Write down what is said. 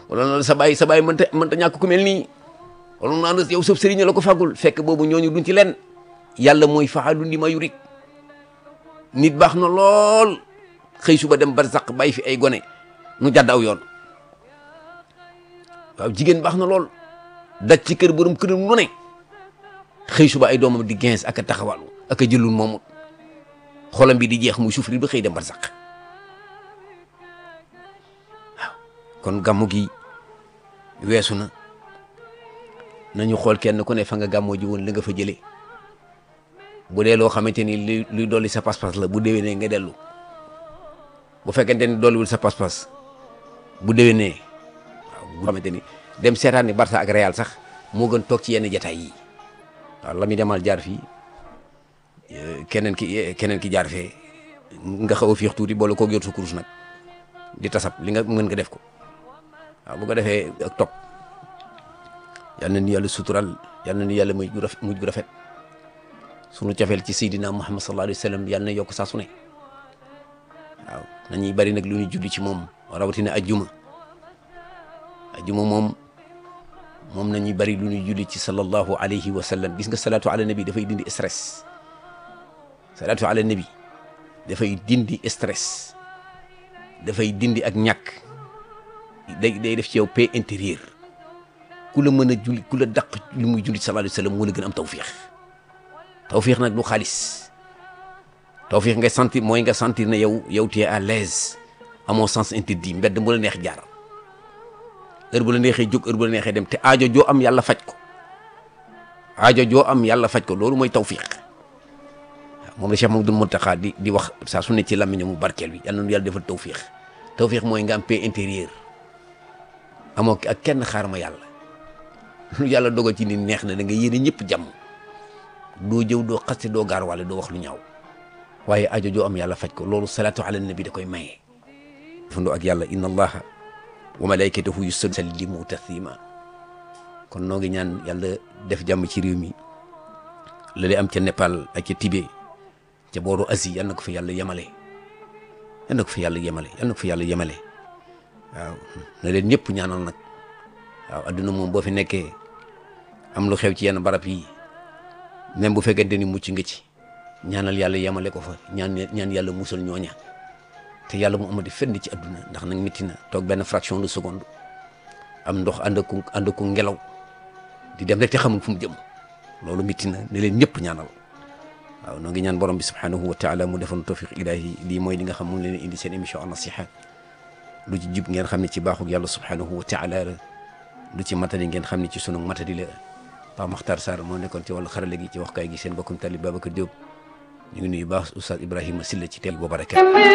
wala na sa baay sa baay mënta mënta ñàkk ku mel nii wala naa na yow sëf sëriñ la ko fàggul fekk boobu ñooñu duñ ci len yàlla mooy faalu li ma yurik nit baax na lool xëy suba dem barzaq bàyyi fi ay gone nu jàdd aw yoon waaw jigéen baax na lool daj ci kër borom këram lu ne xëy suba ay doomam di gens ak a taxawalu ak a jëlul moomut xolam bi di jeex muy souffrir ba xëy dem barzaq waaw kon gàmmu gi weesu na nañu xool kenn ku ne fa nga gàmmoo ji woon li nga fa jëlee bu dee loo xamante ni luy luy dolli sa pas-pas la bu déwénee nga dellu bu fekkente ni dolliwul sa pas-pas bu déwénee waaw bu xamante ni dem seetaan ni Barça ak Real sax moo gën toog ci yenn jataay yi waaw la muy demal jaar fii keneen ki keneen ki jaar fee nga xaw a fiix tuuti boole koog yor sa kurus nag di tasab li nga mën nga def ko waaw bu ko defee ak topp yal na ni yàlla sutural yal na ni yàlla mujj gu rafet mujj gu rafet sunu cofeel ci Seydina Muhammad sallallahu alayhi wa sallam yal na yokk saa su ne waaw nañuy bari nag lu ñu julli ci moom rawatina ajjuma ajjuma moom moom nañuy bari lu ñuy julli ci sallallahu alayhi wa sallam gis nga salaatu ala nabi dafay dindi stress salaatu ala nabi dafay dindi stress dafay dindi ak ñàkk day day def ci yow paix intérieur ku la mën a julli ku la daq lu muy julli sallallahu alayhi wa sallam moo la gën am tawfiix tawfiix nag du xaalis tawfiix ngay sentir mooy nga sentir ne yow yow tu es à l'aise amoo sens interdit mbedd mu la neex jaar heure bu la neexee jóg heure bu la neexee dem te aajo joo am yàlla faj ko aajo joo am yàlla faj ko loolu mooy tawfiix moom la Cheikh Mamadou Mountakha di di wax saa su ne ci làmmiñam mu barkeel bi yàlla na yàlla defal tawfiix tawfiix mooy nga am paix intérieur amoo ak kenn xaar ma yàlla lu yàlla dogal ci nit neex na da nga yéene ñëpp jàmm doo jëw doo xaste doo gaar wala doo wax lu ñaaw waaye aajo joo am yàlla faj ko loolu salaatu ala nabi da koy maye. fandoo ak yàlla inna allaha wa malaikatahu yusallimu taslima kon noo ngi ñaan yàlla def jàmm ci réew mi la am ca Népal ak ca Tibet ca booru Asie yal na ko fa yàlla yemale yal na ko fa yàlla yemale yal na ko fa yàlla yemale waaw na leen ñëpp ñaanal nag waaw adduna moom boo fi nekkee am lu xew ci yenn barab yi même bu fekkente ni mucc nga ci ñaanal yàlla yemale ko fa ñaan ñaan yàlla musal ñooña te yàlla mu amati fenn ci adduna ndax nag métti na toog benn fraction de seconde am ndox ànd ak ànd ak ngelaw di dem rek te xamul fu mu jëm loolu métti na ne leen ñëpp ñaanal waaw noo ngi ñaan borom bi subhanahu wa taala mu defoon tawfiq ilahi lii mooy li nga xam mu ngi leen indi seen émission an nasiha lu ci jub ngeen xam ne ci baaxug yàlla subhanahu wa taala la lu ci matadi ngeen xam ne ci sunu matadi la Pape Makhtar Sarr moo nekkoon ci wàllu xarale gi ci waxkaay gi seen bokkum talib Babacar Diop ñu ngi nuyu baax Oustaz Ibrahima Silla ci teel boo baraka